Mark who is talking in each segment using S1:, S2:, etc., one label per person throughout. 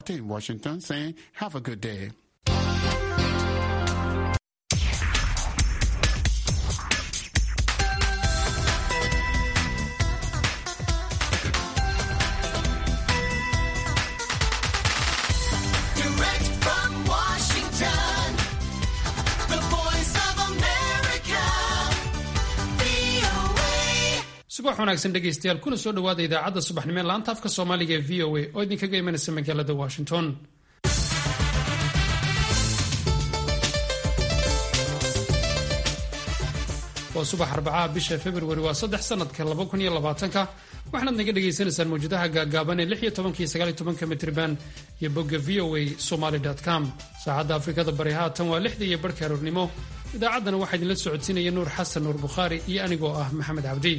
S1: in Washington saying, have a good day.
S2: Direct from Washington, the voice of America, VOA.
S3: subax wanaagsan dhegaystayaal kuna soo dhowaada idaacadda subaxnimo ee laanta afka soomaaliga ee v o a oo idinkaga imanaysa magaalada washington waa subax arbacaha bisha februari waa saddex sanadka laba kun iyo labaatanka waxaanaad naga dhagaysanaysaan mawjadaha gaagaaban ee lix iyo tobanka iyo sagaal iyo tobanka mitriban iyo bogga v o a somaly com saacadda afrikada bari haatan waa lixda iyo barhka aroornimo idaacaddana waxaa idinla socodsiinaya nuur xasan nuur bukhaari iyo anigoo ah maxamed cabdi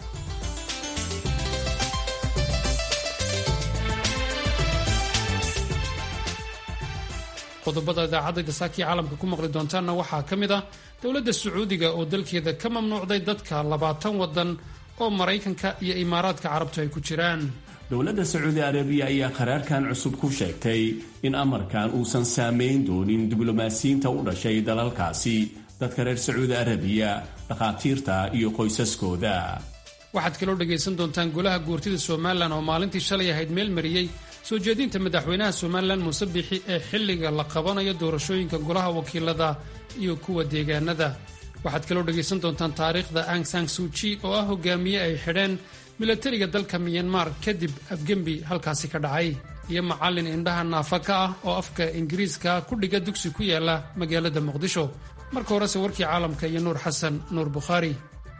S3: qodobada idaacadda gasaakii caalamka ku maqli doontaanna waxaa ka mid ah dowladda sacuudiga oo dalkeeda ka mamnuucday dadka labaatan wadan oo maraykanka iyo imaaraadka carabtu ay ku jiraan
S4: dowladda sacuudi arabiya ayaa qaraarkan cusub ku sheegtay in amarkan uusan saamayn doonin diblomaasiyiinta u dhashay dalalkaasi dadka reer sacuudi arabiya dhakhaatiirta iyo qoysaskooda
S3: waxaad kaloo dhagaysan doontaan golaha guurtida somalilan oo maalintii shalay ahayd meel mariyey soo jeedinta madaxweynaha somalilan muuse bixi ee xilliga la qabanayo doorashooyinka golaha wakiilada iyo kuwa deegaanada waxaad kaloo dhagaysan doontaan taariikhda ang sang suuji oo ah hogaamiye ay xidheen milatariga dalka miyanmar kadib afgembi halkaasi ka dhacay iyo macallin indhaha naafa ka ah oo afka ingiriiska ku dhiga dugsi ku yaala magaalada muqdisho marka horese warkii caalamka iyo nuur xasan nuur bukhaari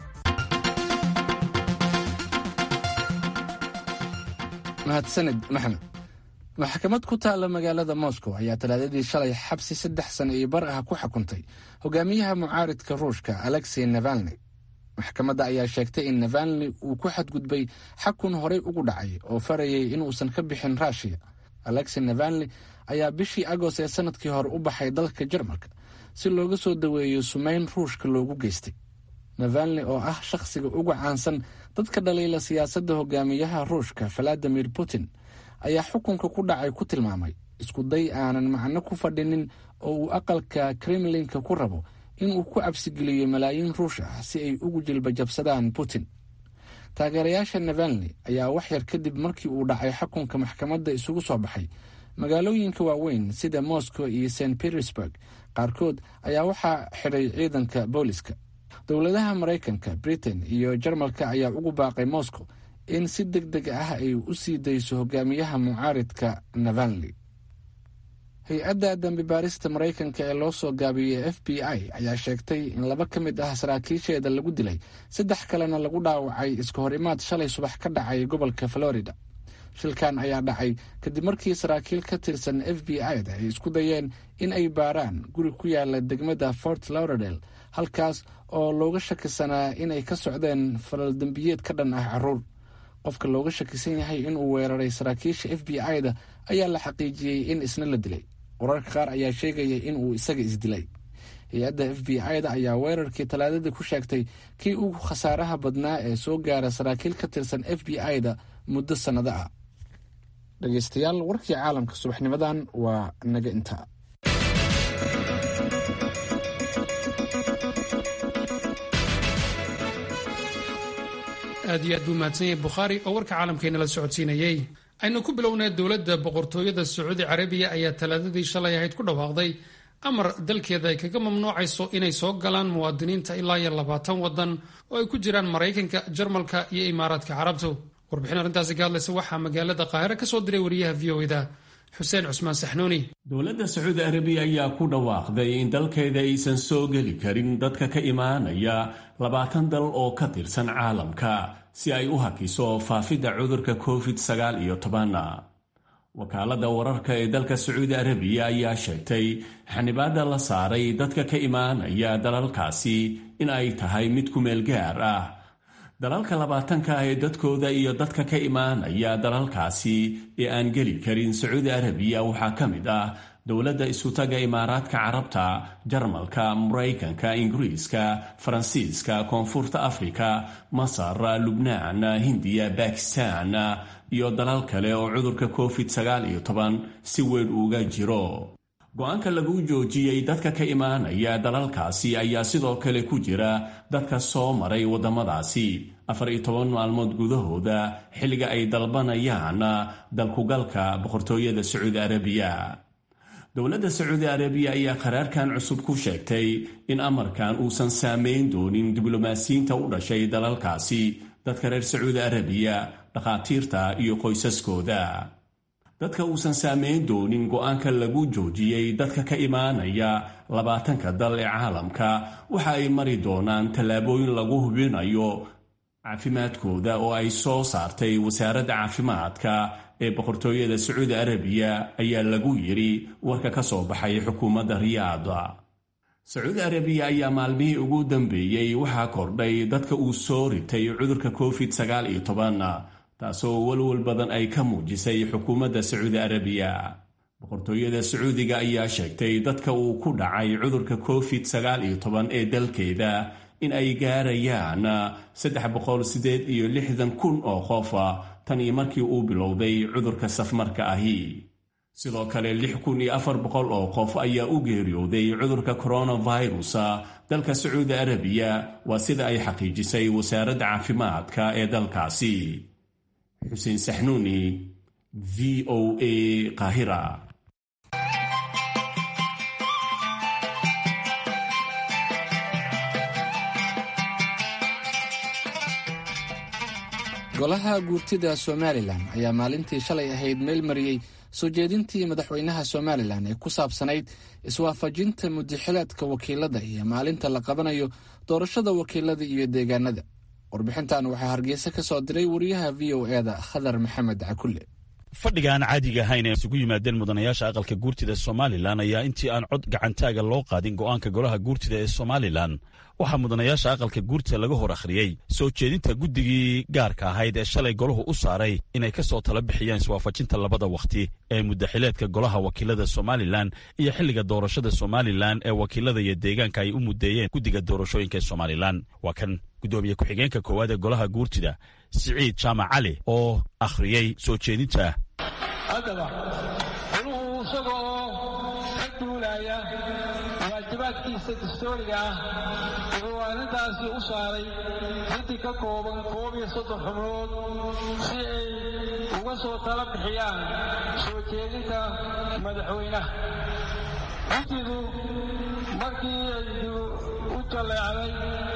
S5: mahadsanid maxamed maxkamad ku taalla magaalada moscow ayaa talaadadii shalay xabsi saddex sano iyo bar ah ku xukuntay hogaamiyaha mucaaridka ruushka alexey navalni maxkamadda ayaa sheegtay in navalni uu ku xadgudbay xakun horey ugu dhacay oo farayay inuusan ka bixin ruushiya alexey navalni ayaa bishii agost ee sanadkii hore u baxay dalka jarmalka si looga soo daweeyo sumayn ruushka loogu geystay navalni oo ah shakhsiga ugu caansan dadka dhaliila siyaasadda hogaamiyaha ruushka valadimir putin ayaa xukunka ku dhacay ku tilmaamay isku day aanan macno ku fadhinin oo uu aqalka kremlinka ku rabo inuu ku cabsigeliyo malaayiin ruush ah si ay ugu jilbajabsadaan putin taageerayaasha navalni ayaa wax yar kadib markii uu dhacay xukunka maxkamadda isugu soo baxay magaalooyinka waaweyn sida moscow iyo st petersburg qaarkood ayaa waxaa xidhay ciidanka booliska dowladaha maraykanka britain iyo jarmalka ayaa ugu baaqay moscow in si deg deg ah ay u sii dayso hogaamiyaha mucaaridka navalni hay-adda dambi baarista maraykanka ee loo soo gaabiyey f b i ayaa sheegtay in laba ka mid ah saraakiisheeda lagu dilay saddex kalena lagu dhaawacay iska hor imaad shalay subax ka dhacay gobolka florida shilkan ayaa dhacay kadib markii saraakiil ka tirsan f b i-da ay isku dayeen in ay baaraan guri ku yaala degmada fort lauderdale halkaas oo looga shakisanaa inay ka socdeen falal dembiyeed ka dhan ah caruur qofka looga shakisan yahay inuu weeraray saraakiisha f b i-da ayaa la xaqiijiyey in isna la dilay wararka qaar ayaa sheegaya inuu isaga isdilay hay-adda f b i-da ayaa weerarkii talaadadii ku sheegtay kii ugu khasaaraha badnaa ee soo gaara saraakiil ka tirsan f b i-da muddo sannado ah dhegeystayaal warkii caalamka subaxnimadan waa naga intaa
S3: aad iyo aad buu mahadsan yahay bukhaari oo warka caalamkeena la socodsiinayey aynu ku bilownay dowladda boqortooyada sacuudi carabiya ayaa talaadadii shalay ahayd ku dhawaaqday amar dalkeeda ay kaga mamnuucayso inay soo galaan muwaadiniinta ilaa iyo labaatan wadan oo ay ku jiraan maraykanka jarmalka iyo imaaraadka carabtu warbixin arrintaasi ka hadlaysa waxaa magaalada qaahire ka soo diray wariyaha v o da xuseen cusmaan saxnuuni
S4: dowladda sacuudi arabiya ayaa ku dhawaaqday in dalkeeda aysan soo geli karin dadka ka imaanaya labaatan dal oo ka tirsan caalamka si ay u hakiso faafidda cudurka covid sagaal iyo toban wakaaladda wararka ee dalka sacuudi arabiya ayaa sheegtay xanibaadda la saaray dadka ka imaanaya dalalkaasi in ay tahay mid ku meel gaar ah dalalka labaatanka ah ee dadkooda iyo dadka ka imaanaya dalalkaasi ee aan geli karin sacuudi arabiya waxaa ka mid ah dowladda isutaga imaaraadka carabta jarmalka maraykanka ingiriiska faransiiska koonfurta afrika masar lubnaan hindiya bakistan iyo dalal kale oo cudurka covid sagaal iyo toban si weyn uga jiro go-aanka lagu joojiyey dadka ka imaanaya dalalkaasi ayaa sidoo kale ku jira dadka soo maray waddamadaasi afar iyo toban maalmood gudahooda xilliga ay dalbanayaan dalkugalka boqortooyada sacuudi arabiya dowladda sacuudi arabiya ayaa qaraarkan cusub ku sheegtay in amarkan uusan saameyn doonin diblomaasiyiinta u dhashay dalalkaasi dadka reer sacuudi arabiya dhakhaatiirta iyo qoysaskooda dadka uusan saameyn doonin go-aanka lagu joojiyey dadka ka imaanaya labaatanka dal ee caalamka waxa ay mari doonaan tallaabooyin lagu hubinayo caafimaadkooda oo ay soo saartay wasaaradda caafimaadka ee boqortooyada sacuudi arabiya ayaa lagu yidhi warka ka soo baxay xukuumadda riyaada sacuudi arabiya ayaa maalmihii ugu dambeeyey waxaa kordhay dadka uu soo ritay cudurka covid sagaal iyo toban taasoo walwal badan ay ka muujisay xukuumadda sacuudi arabiya boqortooyada sacuudiga ayaa sheegtay dadka uu ku dhacay cudurka covid sagaal iyo toban ee dalkeeda in ay gaarayaan saddex boqol sideed iyo lixdan kun oo qof tan iyo markii uu bilowday cudurka safmarka ahi sidoo kale lix kun iyo afar boqol oo qof ayaa u geeriyooday cudurka coronavirus dalka sacuudi arabiya waa sida ay xaqiijisay wasaaradda caafimaadka ee dalkaasi xuseen saxnuuni v o a qaahira
S5: golaha guurtida somalilan ayaa maalintii shalay ahayd meel mariyey soo jeedintii madaxweynaha somalilan ee ku saabsanayd iswaafajinta mudaxilaadka wakiilada iyo maalinta la qabanayo doorashada wakiilada iyo deegaanada warbixintan waxaa hargeysa ka soo diray wariyaha v o e da khadar maxamed cakulle
S6: fadhiga aan caadiga ahayn ee isugu yimaadeen mudanayaasha aqalka guurtida somalilan ayaa intii aan cod gacantaaga loo qaadin go'aanka golaha guurtida ee somalilan waxaa mudanayaasha aqalka guurtida laga hor akhriyey soo jeedinta guddigii gaarka ahayd ee shalay golahu u saaray inay ka soo tala bixiyaan iswaafajinta labada wakhti ee mudaxileedka golaha wakiilada somalilan iyo xilliga doorashada somalilan ee wakiilada iyo deegaanka ay u mudeeyeen guddiga doorashooyinka ee somalilan waa kan guddoomiye ku-xigeenka koowaad ee golaha guurtida siciid jaamac cali oo akhriyey soo jeedinta
S7: haddaba goluhu isagoo ka duulaya waajibaadkiisa dastooriga ah wuxuu arrintaasi u saaray guddi ka kooban koob iyo soddon xubnood si ay uga soo tala bixiyaan soo jeedinta madaxweynaha guddidu markii ay u jalleecday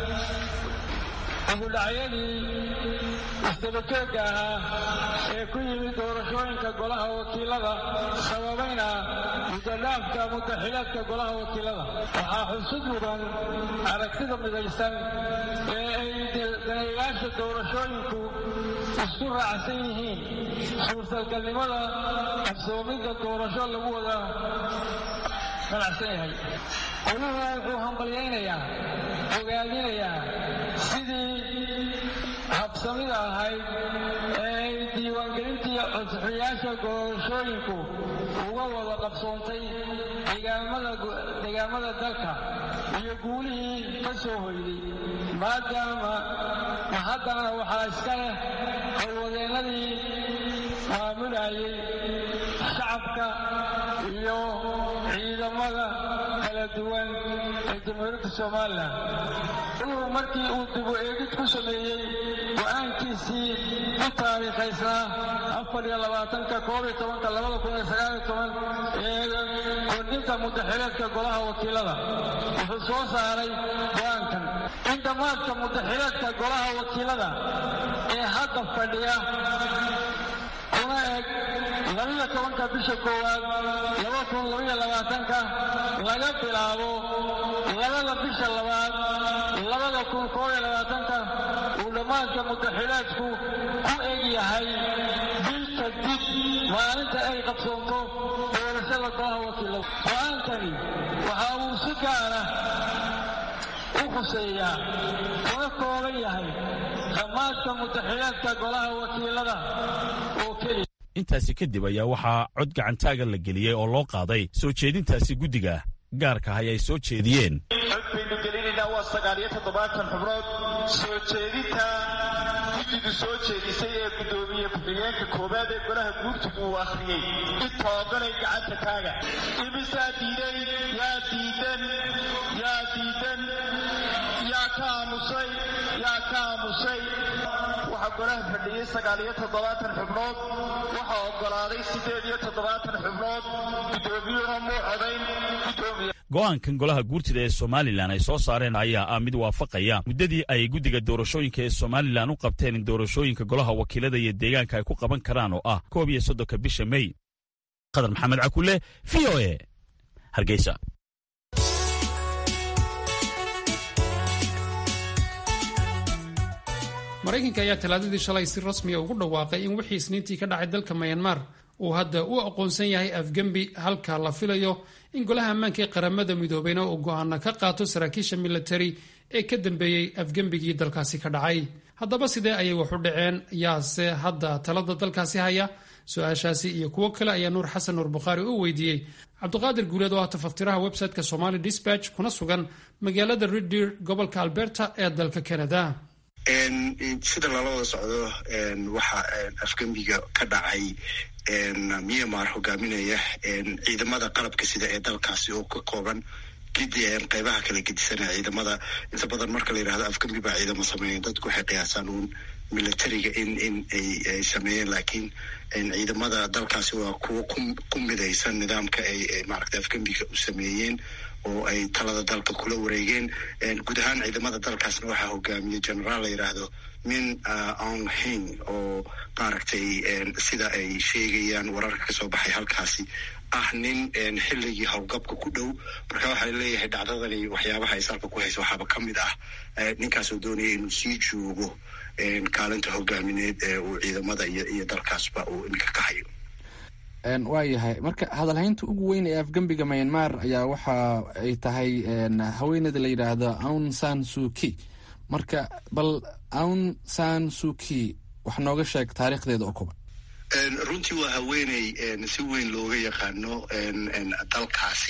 S7: ududhacyadii isdabajoogga ahaa ee ku yimid doorashooyinka golaha wakiilada sababayna mudadaafka mudaxilaadka golaha wakiilada waxaa xusud mudan aragtida midaysan ee ay daneeyaasha doorashooyinku isku raacsan yihiin suurtagalnimada qabsoomidda doorasho lagu wada ganacsan yahay goluhu wuxuu hambalyaynayaa ogaadinayaa sidii habsamida ahayd ee ay diiwaangelintii codsaxayaasha doorashooyinku uga wada qabsoontay degaamada dalka iyo guulihii ka soo hoyday maadaama haddana waxaa iska leh howlwadeennadii maamulayay shacabka iyo ciidamada kala duwan ee jamhuuriyadda somalilan uu markii uu dibu eegid ku sameeyey go-aankiisii u taariikhaysnaa afar iyo labaatanka koob iyo tobanka labada kun iyo sagaal iyo toban ee kordhinta mudaxileedka golaha wakiilada wuxuu soo saaray go-aankan in dhammaadka mudaxileedka golaha wakiilada ee hadda fadhiya una eg labaiyo tobanka bisha koowaad laba kun labaiyo labaatanka laga bilaabo labada bisha labaad labada kun koob iyo labaatanka uu dhammaadka mudaxilaadku ku eg yahay bil kadib maalinta ay qabsoonto doorashada golaha wakiilada go-aankani waxa uu si gaara u khuseeyaa una kooban yahay dhammaadka mudaxilaadka golaha wakiilada oo keliya
S6: intaasi kadib ayaa waxaa cod gacantaaga la geliyey oo loo qaaday soo jeedintaasi guddiga gaarka ahay ay soo jeediyeen
S8: cod baynu gelinaynaa waa sagaal iyo toddobaatan xubnood soo jeedinta
S7: guddidu soo jeedisay ee guddoomiye ku-xigeenka koowaad ee golaha guurtigu uu akhriyey inta ogolay gacanta taaga imisaa diiday yaa diidan yaa diidan yaa ka aamusay yaa ka aamusay waxaa golaha fadhiyey sagaal iyo toddobaatan xubnood waxaa ogolaaday siddeed iyo toddobaatan xubnood guddoomiyuhuna muu codayn guddoomiye
S6: go'aankan golaha guurtida ee somalilan ay soo saareen ayaa ah mid waafaqaya muddadii ay guddiga doorashooyinka ee somalilan u qabteen in doorashooyinka golaha wakiilada iyo deegaanka ay ku qaban karaan oo ah koob iyo soddonka bisha mey qadar maxamed cakule v o e hargeysa
S3: maraykanka ayaa talaadadii shalay si rasmiya ugu dhawaaqay in wixii isniintii ka dhacay dalka mayanmar uu hadda u aqoonsan yahay afgembi halka la filayo in golaha ammaanka ee qaramada midoobeyna uu go'aana ka qaato saraakiisha militari ee ka dambeeyey afgembigii dalkaasi ka dhacay haddaba sidee ayay wax u dhaceen yaase hadda talada dalkaasi haya su-aashaasi iyo kuwo kale ayaa nuur xasan nuur bukhaari u weydiiyey cabdiqaadir guuleed oo ah tafaftiraha website-ka somali dispatch kuna sugan magaalada reddeer gobolka alberta ee dalka canada
S8: sida lala wada socdo waxa afgembiga ka dhacay myanmar hogaaminaya ciidamada qalabka sida ee dalkaasi oo ka kooban gidi qeybaha kala gedisanaya ciidamada inta badan marka la yidhahdo afgembi baa ciidamo sameeyen dadku waxay qiyaasaan uun militariga in in ay sameeyeen laakiin ciidamada dalkaasi waa kuwo ku midaysan nidaamka ay maaragta afgembiga u sameeyeen oo ay talada dalka kula wareegeen guud ahaan ciidamada dalkaasna waxaa hogaamiyey generaal la yidhaahdo min on hing oo maaragtay sida ay sheegayaan wararka kasoo baxay halkaasi ah nin xilligii howlgabka ku dhow marka waxaa leeyahay dhacdadani waxyaabaha ay salka ku haysa waxaaba ka mid ah ninkaasoo doonaya inuu sii joogo kaalinta hogaamineed ee uu ciidamada iyo dalkaasba uu iminka ka hayo
S5: waayahay marka hadalhaynta ugu weyn ee afgembiga myanmar ayaa waxa ay tahay haweeneyda la yidhaahdo aun san suki marka bal aun san suki wax nooga sheeg taariikhdeeda oo kuban
S8: runtii waa haweeney si weyn looga yaqaano dalkaasi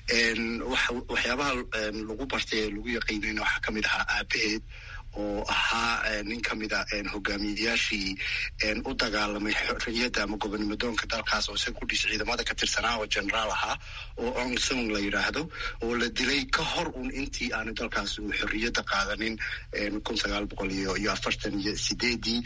S8: waxyaabaha lagu bartay ee lagu yaqiinayna waxaa kamid ahaa aabaheed oo ahaa nin ka mid a hogaamiyayaashii u dagaalamay xorriyadda ama gobonimadoonka dalkaas oo isaga kudhis ciidamada ka tirsanaa oo generaal ahaa oo ong song la yidhaahdo oo la dilay ka hor un intii aanu dalkaas uu xorriyadda qaadanin kun sagaal boqol iyo iyo afartan iyo sideedii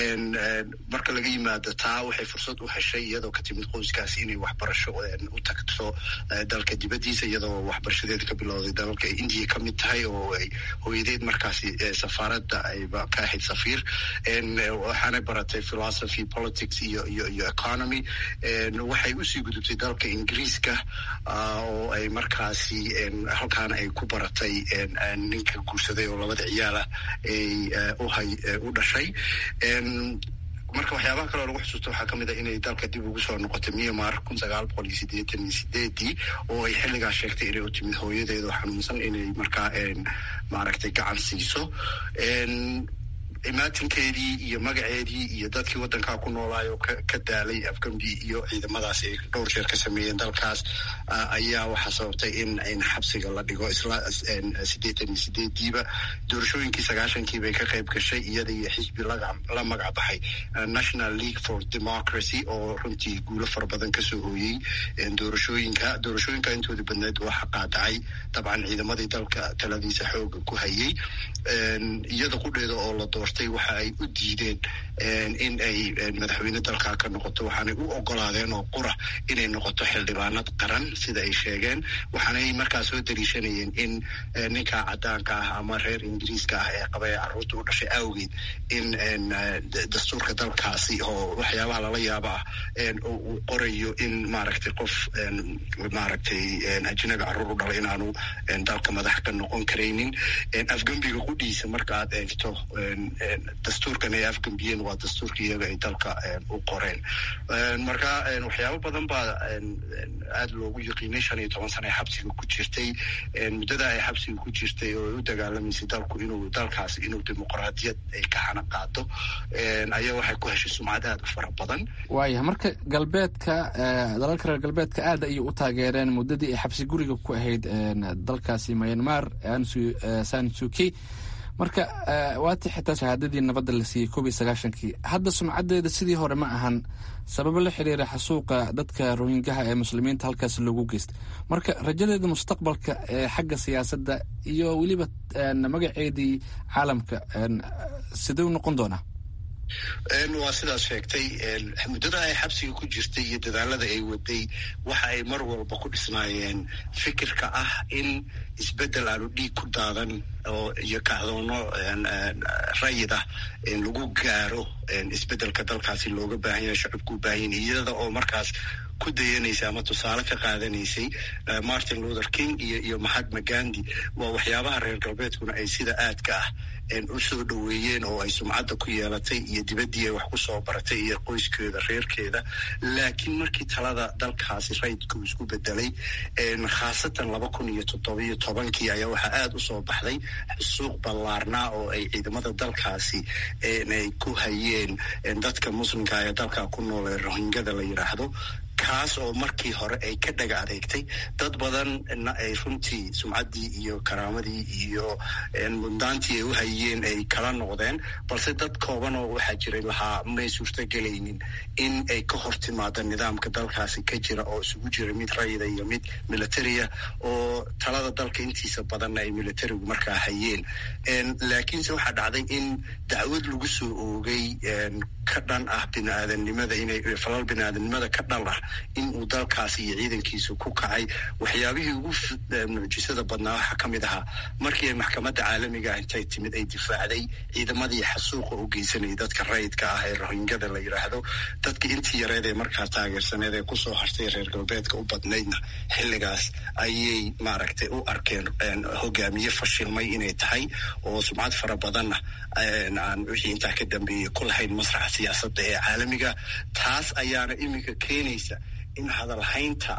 S8: marka laga yimaado taa waxay fursad u heshay iyadoo ka timid qoyskaasi inay waxbarasho u tagto dalka dibaddiisa iyadoo waxbarashadeeda ka bilowday dalalka ay indiya ka mid tahay oo ay hooyadeed markaasi safaaradda ayba ka ahayd safiir waxaanay baratay philosophy politics iyo iyo iyo economy waxay usii gudubtay dalka ingiriiska oo ay markaasi halkaana ay ku baratay ninka guursaday oo labada ciyaala ay uhay u dhashay marka waxyaabaha kaleo lagu xusuusto waxaa kamid a inay dalka dib ugu soo noqotay myanmar kun sagaal boqol iyo sideetan iyo sideedii oo ay xilligaas sheegtay inay u timid hooyadeedo xanuunsan inay markaa maaragtay gacan siiso imaatinkeedii iyo magaceedii iyo dadkii waddankaa ku noolaayo ka daalay afgambi iyo ciidamadaas ay dhowr jeer ka sameeyeen dalkaas ayaa waxaa sababtay in in xabsiga la dhigo isla siddeetan iyo sideediiba doorashooyinkii sagaashankii bay ka qayb gashay iyada iyo xisbi la magac baxay national league for democracy oo runtii guulo fara badan kasoo hooyey doorashooyinka doorashooyinka intooda badneed waxa qaadacay dabcan ciidamadii dalka taladiisa xooga ku hayay iyada qudheeda oo la doortay waxa ay u diideen in ay madaxweyne dalkaa ka noqoto waxaanay u ogolaadeen oo qura inay noqoto xildhibaanad qaran sida ay sheegeen waxaanay markaa soo daliishanayeen in ninka cadaanka ah ama reer ingiriiska ah ee qaba ee caruurta u dhashay awgeed in dastuurka dalkaasi oo waxyaabaha lala yaaba ah uu qorayo in maaragtay qof maaragtay ajnabi caruur u dhalay inaanu dalka madax ka noqon karaynin afgembiga qudhiisa marka aad eegto dastuurkan ay afgembiyeen waa dastuurka iyaga ay dalka u qoreen marka waxyaabo badan baa aada loogu yaqiinay shan iyo toban sana ay xabsiga ku jirtay muddada ay xabsiga ku jirtay oo ay u dagaalamaysay dalku inuu dalkaasi inuu dimuqraadiyad ay ka xana qaado ayaa waxay ku heshay sumcad aada u fara badan
S5: waayahay marka galbeedka dalalka reer galbeedka aad ayay u taageereen muddadii ay xabsi guriga ku ahayd dalkaasi myanmar sansuki marka waatii xitaa shahaadadii nabadda la siiyey koob iyo sagaashankii hadda sumcadeeda sidii hore ma ahan sababo la xiriira xasuuqa dadka rohingaha ee muslimiinta halkaas loogu geystay marka rajadeeda mustaqbalka ee xagga siyaasadda iyo weliba magaceedii caalamka siduu noqon doonaa
S8: waa sidaas sheegtay muddada ay xabsiga ku jirtay iyo dadaalada ay waday waxa ay mar walba ku dhisnaayeen fikirka ah in isbeddel aanu dhiig ku daadan oo iyo kacdoono rayid ah lagu gaaro isbeddelka dalkaasi looga baahan yahay shacabku u baahan yahay iyada oo markaas ku dayanaysa ama tusaale ka qaadanaysay martin luther king iyo iyo mahatma gandhi waa waxyaabaha reer galbeedkuna ay sida aadka ah u soo dhoweeyeen oo ay sumcadda ku yeelatay iyo dibaddii ay wax ku soo baratay iyo qoyskeeda reerkeeda laakiin markii talada dalkaasi rayidku isku bedelay khaasatan laba kun iyo toddobiyo tobankii ayaa waxaa aada u soo baxday xusuuq ballaarnaa oo ay ciidamada dalkaasi ay ku hayeen dadka muslimka ee dalka ku nool ee rohingada la yidhaahdo kaas oo markii hore ay ka dhaga adeegtay dad badanna ay runtii sumcaddii iyo karaamadii iyo muddaantii ay u hayeen ay kala noqdeen balse dad koobanoo waxaa jiray lahaa may suurtagelaynin in ay ka hor timaado nidaamka dalkaasi ka jira oo isugu jira mid rayida iyo mid militaria oo talada dalka intiisa badanna ay militarigu markaa hayeen laakiinse waxaa dhacday in dacwad lagu soo oogay ka dhan ah biniaadanimada inay falal biniaadanimada ka dhan ah in uu dalkaasi iyo ciidankiisu ku kacay waxyaabihii ugu mucjisada badnaa waxaa ka mid ahaa markii ay maxkamadda caalamiga ah intay timid ay difaacday ciidamadii xasuuqa u geysanayay dadka rayidka ah ee rohingada la yidhaahdo dadka intii yareed ee markaa taageersaneed ee kusoo hartay reer galbeedka u badnaydna xilligaas ayay maaragtay u arkeen hogaamiye fashilmay inay tahay oo sumcad fara badanna aan wixii intaa ka dambeeyey ku lahayn masraxa siyaasadda ee caalamiga taas ayaana iminka keenaysa in hadalhaynta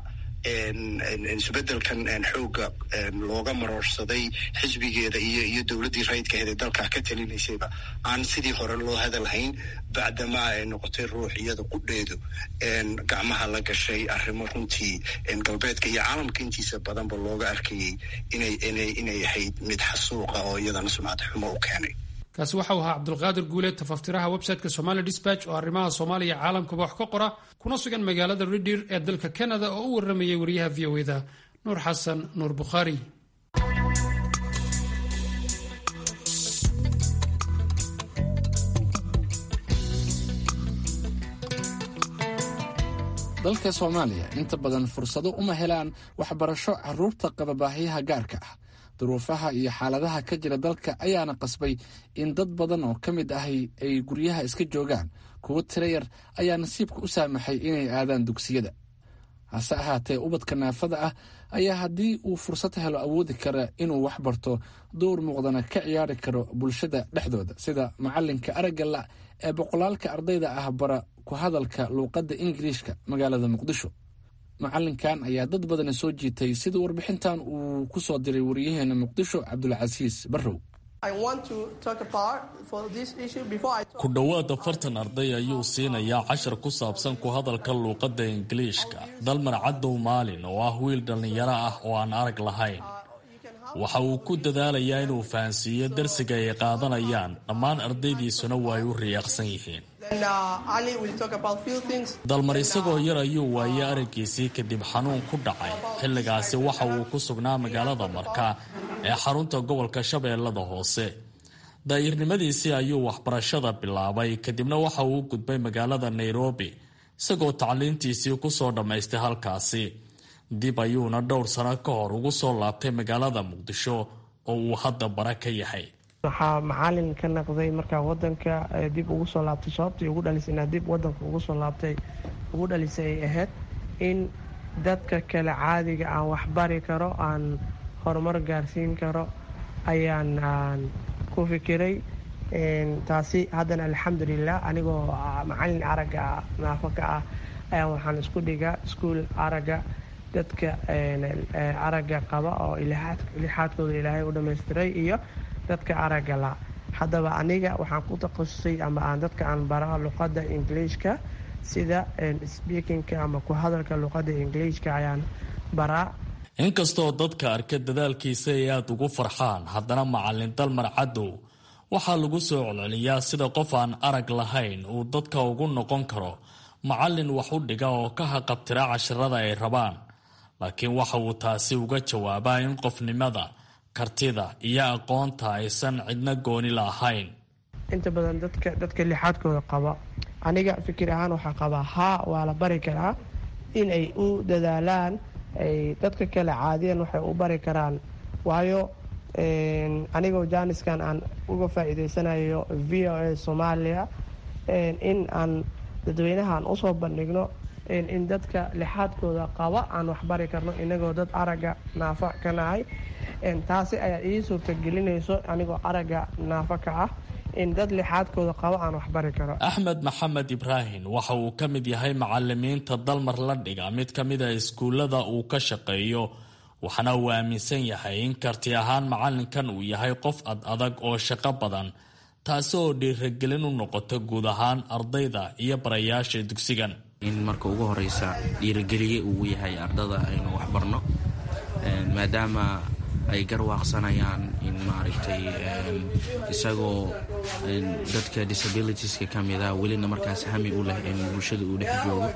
S8: isbedelkan xooga looga maroorsaday xisbigeeda iyo iyo dowladdii rayidkaheed ee dalkaa ka talinaysayba aan sidii hore loo hadalhayn bacdamaa ay noqotay ruux iyada qudheedu gacmaha la gashay arrimo runtii galbeedka iyo caalamka intiisa badanba looga arkayay inay inay inay ahayd mid xasuuqa oo iyadana sumcad xumo u keenay
S3: kaasi waxau ahaa cabdulqaadir guuleed tafaftiraha websiteka somali dispatch oo arrimaha soomaaliya caalamkaba wax ka qora kuna sugan magaalada ridir ee dalka canada oo u waramayay wariyaha v o eda nuur xasan nuur bukhaari
S5: dalka soomaaliya inta badan fursado uma helaan waxbarasho caruurta qaba baahiyaha gaarka ah duruufaha iyo xaaladaha ka jira dalka ayaana qasbay in dad badan oo ka mid ahi ay guryaha iska joogaan kuwo tiro yar ayaa nasiibka u saamaxay inay aadaan dugsiyada hase ahaatee ubadka naafada ah ayaa haddii uu fursad helo awoodi kara inuu wax barto dowr muuqdana ka ciyaari karo bulshada dhexdooda sida macalinka aragga la ee boqolaalka ardayda ah bara ku hadalka luuqadda ingiliishka magaalada muqdisho macalinkan ayaa dad badani soo jiitay sida warbixintan uu ku soo diray wariyaheena muqdisho cabdulcasiis barrow
S9: ku dhowaad afartan arday ayuu siinayaa cashar ku saabsan ku hadalka luuqadda ingiliishka dalmar cadow maalin oo ah wiil dhallinyaro ah oo aan arag lahayn waxa uu ku dadaalayaa inuu fahansiiyo darsiga ay qaadanayaan dhammaan ardaydiisuna waa ay u riyaaqsan yihiin dalmar isagoo yar ayuu waayey araggiisii kadib xanuun ku dhacay xilligaasi waxa uu ku sugnaa magaalada marka ee xarunta gobolka shabeellada hoose daa'irnimadiisii ayuu waxbarashada bilaabay kadibna waxa uu u gudbay magaalada nairobi isagoo tacliintiisii kusoo dhammaystay halkaasi dib ayuuna dhowr sano ka hor ugu soo laabtay magaalada muqdisho oo uu hadda bara ka yahay
S10: waxaa macalin ka naqday markaa wadanka dib ugu soo laabtay sababtii ugu dhalisay inaa dib wadanka ugu soo laabtay ugu dhalisay ay ahayd in dadka kale caadiga aan waxbari karo aan horumar gaarsiin karo ayaan aan ku fikiray taasi haddana alxamdulilah anigoo macalin aragga naafo ka ah ayaan waxaan isku dhigaa iskuol aragga dadka aragga qaba oo lixaadkooda ilaahay u dhamaystiray iyo dadka aragga la haddaba aniga waxaan ku takhasusay ama aan dadka aan baraa luqadda ingiliishka sida speakingka ama ku hadalka luqadda ingiliishka ayaan baraa
S9: inkastoo dadka arka dadaalkiisa ay aada ugu farxaan haddana macalin dalmar cadow waxaa lagu soo celceliyaa sida qof aan arag lahayn uu dadka ugu noqon karo macallin wax u dhiga oo ka haqabtira cashirada ay rabaan laakiin waxa uu taasi uga jawaabaa in qofnimada kartida iyo aqoonta aysan cidna gooni lahayn
S10: inta badan dadka dadka lixaadkooda qaba aniga fikir ahaan waxaa qabaa haa waa la bari karaa in ay u dadaalaan ay dadka kale caadiyan waxay u bari karaan waayo anigoo jaaniskan aan uga faa'iideysanayo v o a soomaaliya in aan dadweynahaan usoo bandhigno in dadka lixaadkooda qaba aan waxbari karno inagoo dad aragga naafa ka nahay taasi ayaa ii suurtagelinayso anigoo aragga naafa ka ah in dad lixaadkooda qaba aan waxbari karo
S9: axmed maxamed ibraahim waxa uu ka mid yahay macalimiinta dalmar la dhiga mid ka mid a iskuullada uu ka shaqeeyo waxaana uu aaminsan yahay in karti ahaan macalinkan uu yahay qof ad adag oo shaqo badan taasi oo dhiiragelin u noqoto guud ahaan ardayda iyo barayaasha dugsigan
S11: in marka ugu horeysa dhiirageliye uu yahay ardada aynu waxbarno maadaama ay garwaaqsanayaan in maaragtay isagoo dadka disabilitieska ka mida welina markaas hami u leh in bulshada uu dhex joogo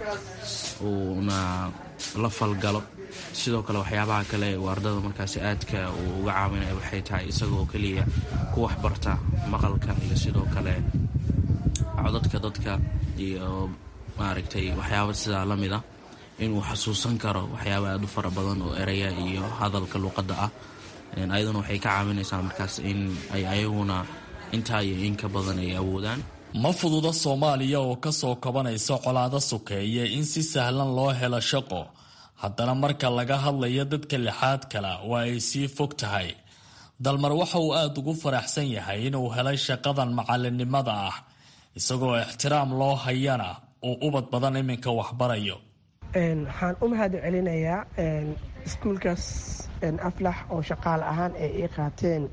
S11: uuna la falgalo sidoo kale waxyaabaha kale uu ardada markaas aadka uu uga caawinaya waxay tahay isagoo keliya ku waxbarta maqalka iyo sidoo kale codadka dadka iyo maaragtay waxyaaba sidaa la mid ah inuu xasuusan karo waxyaaba aad u fara badan oo eraya iyo hadalka luqadda ah ayaduna waxay ka caawinaysaa markaas in ay ayaguna intaa iyo in ka badan ay awoodaan
S9: ma fududa soomaaliya oo ka soo kabanaysa colaado sokeeye in si sahlan loo helo shaqo haddana marka laga hadlayo dadka lixaad kale waa ay sii fog tahay dalmar waxa uu aada ugu faraxsan yahay inuu helay shaqadan macalinimada ah isagoo ixtiraam loo hayana uu ubad badan iminka waxbarayo
S10: waxaan u mahad celinayaa iskuulkaas aflax oo shaqaale ahaan ay ii qaateen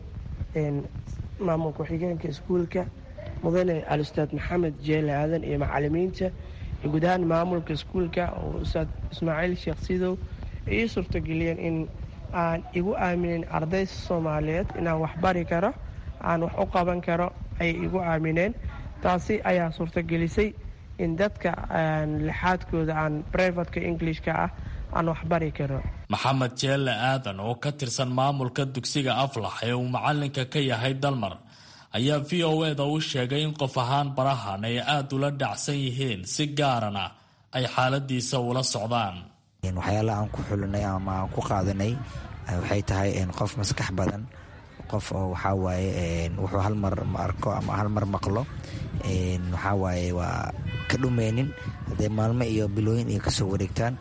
S10: maamul ku-xigeenka iskuulka mudane al-ustaad maxamed jeele aadan iyo macalimiinta iyo guud ahaan maamulka iskuulka oo ustaad ismaaciil sheekh sidow ay ii suurtageliyeen in aan igu aaminin arday soomaaliyeed inaan waxbari karo aan wax u qaban karo ayay igu aamineen taasi ayaa suurtagelisay in dadka lixaadkooda aan brivatka englishka ah aan waxbari karo
S9: maxamed jeelle aadan oo ka tirsan maamulka dugsiga aflax ee uu macalinka ka yahay dalmar ayaa v o eda u sheegay in qof ahaan barahan ay aada ula dhacsan yihiin si gaarana ay xaaladiisa ula socdaan
S12: waxyaalaha aan ku xulinay ama aan ku qaadanay waxay tahay qof maskax badan qof oo waxaa waaye wuxuu hal mar arko ama hal mar maqlo waxaa waaye waa ka dhumeynin haddee maalmo iyo bilooyin iyo kasoo wareegtaan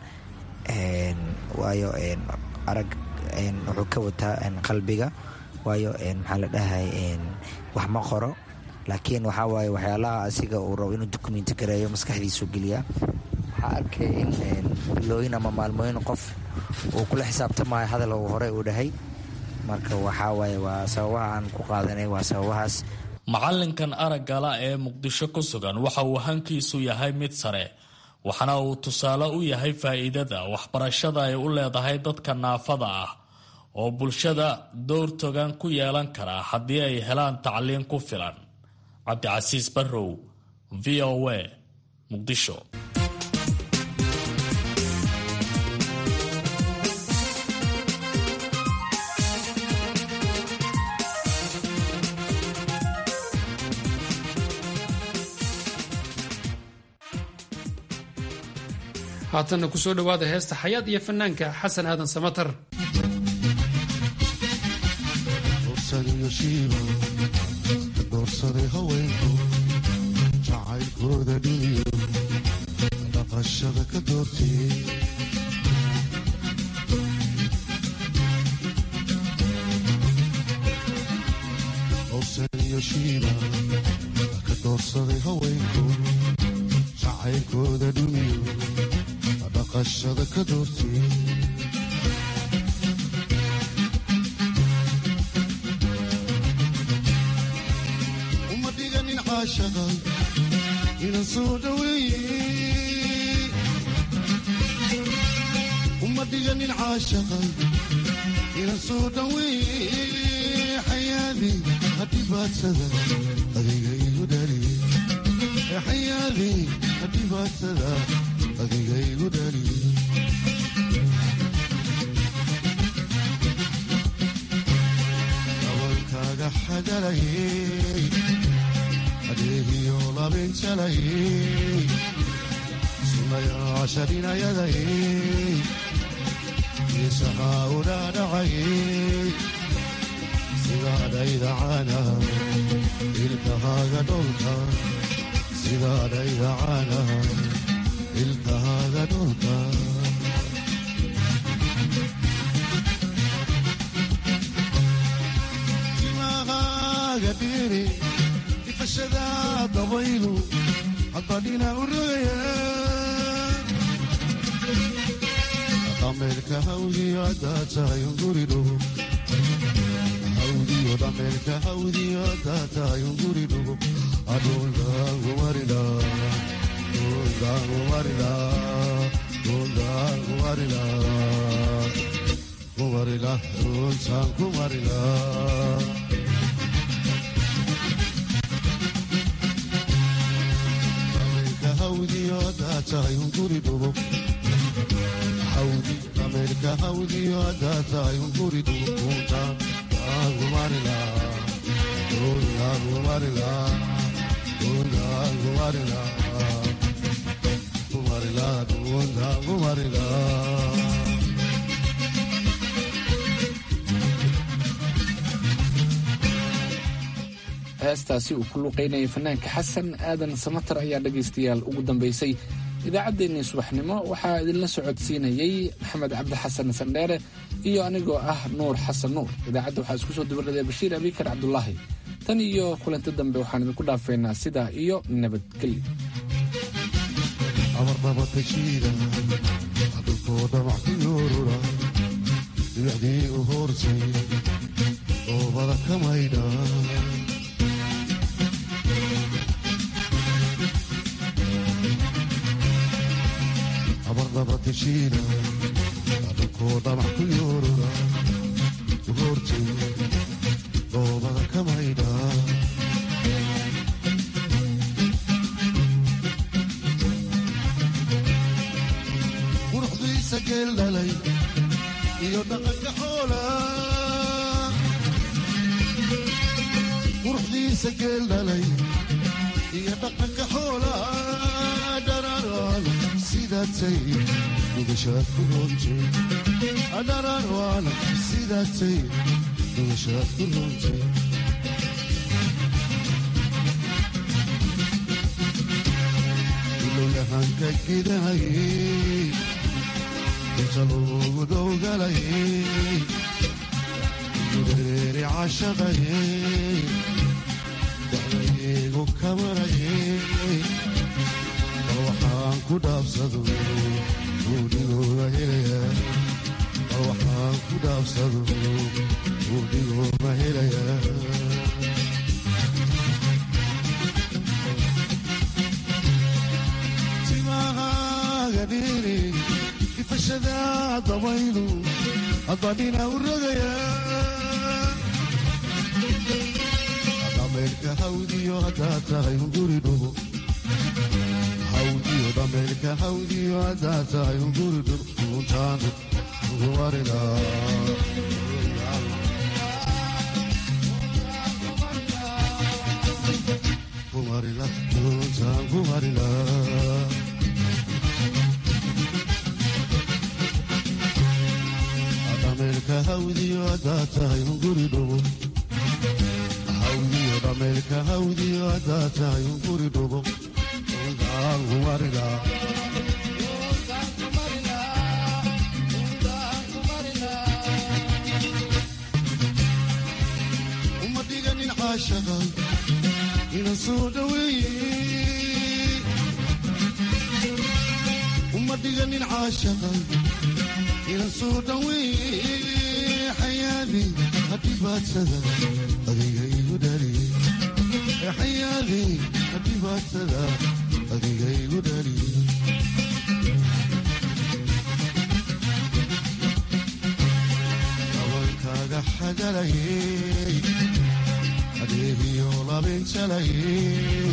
S12: waayo arag wuxuu ka wataa qalbiga waayo maxaa la dhahay wax ma qoro laakiin waxaa waaye waxyaalaha asiga uu rabo inuu dokumenti gareeyo maskaxdiisu geliyaa waxaa arkay in bilooyin ama maalmooyin qof uu kula xisaabtamayo hadal uu hore uu dhahay marka waxaa waaye waa sababaha aan ku qaadanay waa sababahaas
S9: macalinkan araggala ee muqdisho ku sugan waxa uu hankiisu yahay mid sare waxaana uu tusaale u yahay faa'iidada waxbarashada ay u leedahay dadka naafada ah oo bulshada dowr togan ku yeelan kara haddii ay helaan tacliin ku filan cabdicasiis barrow v o a muqdisho
S3: haatanna ku soo dhowaada heesta xayaad iyo fanaanka xasan aadan samatar
S13: doorsaday haweenku jacaylkooda dhiiyo dhaqashada ka doortiyey dorsaniyo shiiba ka doorsaday haweenku jacaylkooda dhumiyo dhaqashada ka doortiyey uma dhiganin caashaqa inan soo dhaweeye uma dhiganin caashaqa inan soo dhaweeye xayaadi hadhibaadsada adiga igu dhaliye xayaadi hadhibaadsada adiga igu dhaliye dabankaaga xagalayey adeegiyo labinjalayey sunayaashadhinayadayey isahaa u dhaadhacayey sidaadhayda caana ilkahaaga dholka sidaadhayda caana ilkahaaga dholka timahaaga dhiiri ifashada dabaylu hadbadhina u rogaya dhameerka hawdiyo haddaa tahay unguri dhugo hawdiyo dhameerka hawdiyo haddaa tahay unguri dhugo adhuldaangumarila dhuldaangumarila dhuldaangumarila kumarila dhultaan kumarila dhameerka hawdiyo haddaa tahay unguri dhugo ameerika hawdiyo haddaa tahay unguri dhugunta aangumarila aangumarila aangumarila kumarila dhugunta aangumarila
S5: heestaasi uu ku luqaynayay fanaanka xasan aadan samatar ayaa dhegaystayaal ugu dambaysay idaacaddeenii subaxnimo waxaa idinla socodsiinayey maxamed cabdi xasan sandheere iyo anigoo ah nuur xasan nuur idaacadda waxaa isku soo dabaraday bashiir abikar cabdulaahi tan iyo kulanti dambe waxaan idinku dhaafaynaa sidaa iyo nabadgelyo
S13: abarnabatashiida dhulkooda wax ku yoorura dhibicdii u hoorsay oobada ka maydha abarnabatashiida dhulkooda wax ku yoorura u hoorsay oobada ka maydha quruxdiisa geel dhalay iyo dhaqanka xoola quruxdiisa geel dhalay iyo dhaqanka xoola dhararaan sidaatay dhugashaad ku roontay dhararaan sidaatay dhugashaad ku roontay ilowyahanka gidahayey inta loogu dowgalayey gureeri cashaqayey dacdaygu kamarayey bal waxaan ku dhaabsado buudhigooga helaya bal waxaan ku dhaabsado buudhigooga helaya timahaaga dhiiri ifashada dabaylu hadbadhina u rogaya dhameerka hawdiyo haddaa tahay unguri dhugo hawdiyo dhameerka hawdiyo haddaa tahay unguri dhugo untaan ugumarila kumarila untaan kumarila dhameerka hawdiyo haddaa tahay unguri dhugo hawdiyo dhameerka hawdiyo haddaa tahay unguri dhugo untaan kumarila uma dhiganin caashaqa ina soo dhaweeye uma dhiganin caashaqa ina soo dhaweeye xayaadi hadhibaadsada adiga igu dhaliye xayaadi hadhibaadsada adiga igu dhaliye dabankaaga xagalayey habeenjalayey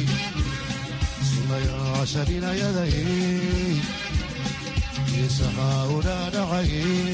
S13: sunayaasha dhinayadayey geesaha udhaadhacayey